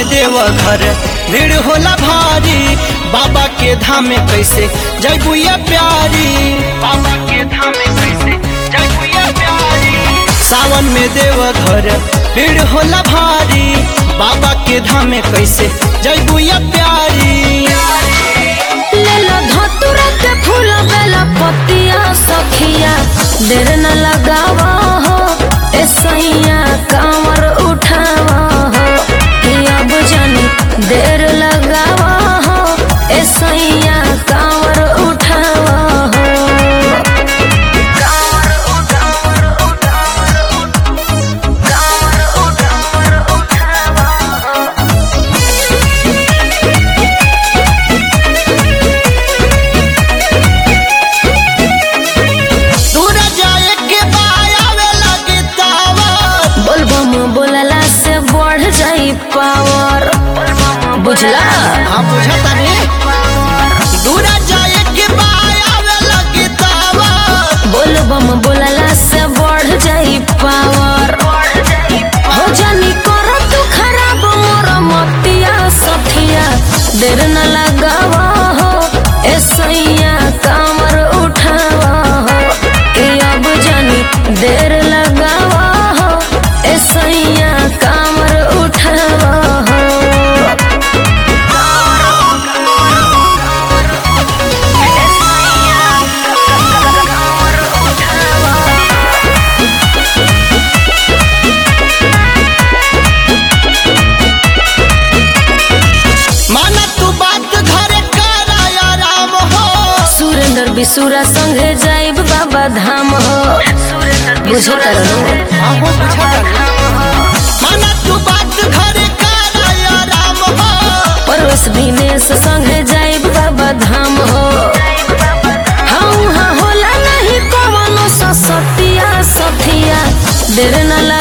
देव घर भीड़ होला भारी बाबा के धाम में कैसे जैबुया प्यारी बाबा के धाम में कैसे जैबुया प्यारी सावन में देव घर भीड़ होला भारी बाबा के धाम में कैसे जैबुया प्यारी लेला धतुरा के फूल बेला पतिया सखिया देर न लगावा हो ए सैया कांवर उठावा हो हिया बुझनी देर लगावा हो ए सैया कांवर उठावा हो कांवर उठावर उठावर कांवर उठावर उठावा हो दूर जाए के बायावे लगे तावा बोलबम बोलला से बढ़ जाई पावर बुझला हाँ बुझता नहीं दूर जाए के बायावे लगे तावा बोलबम बोलला से बढ़ जाई पावर हो जानी कर तू खराब मोर मतिया सखिया देर न लगावा हो ए सैया कामर उठावा हो ए अब जानी देर लगावा हो ए सैया कामर उठावा हो माना तू बात घरे कराया राम हो सुरेंद्र बिसुरा संगे जाइब बाबा धाम हो बुझो तरनु हाँ हो बुझता नहीं माना तू बात घरे कराया राम हो परवस दिनेश संगे जाइब बाबा धाम हो हाँ हाँ होला नहीं कवनो ससतिया सथिया देर न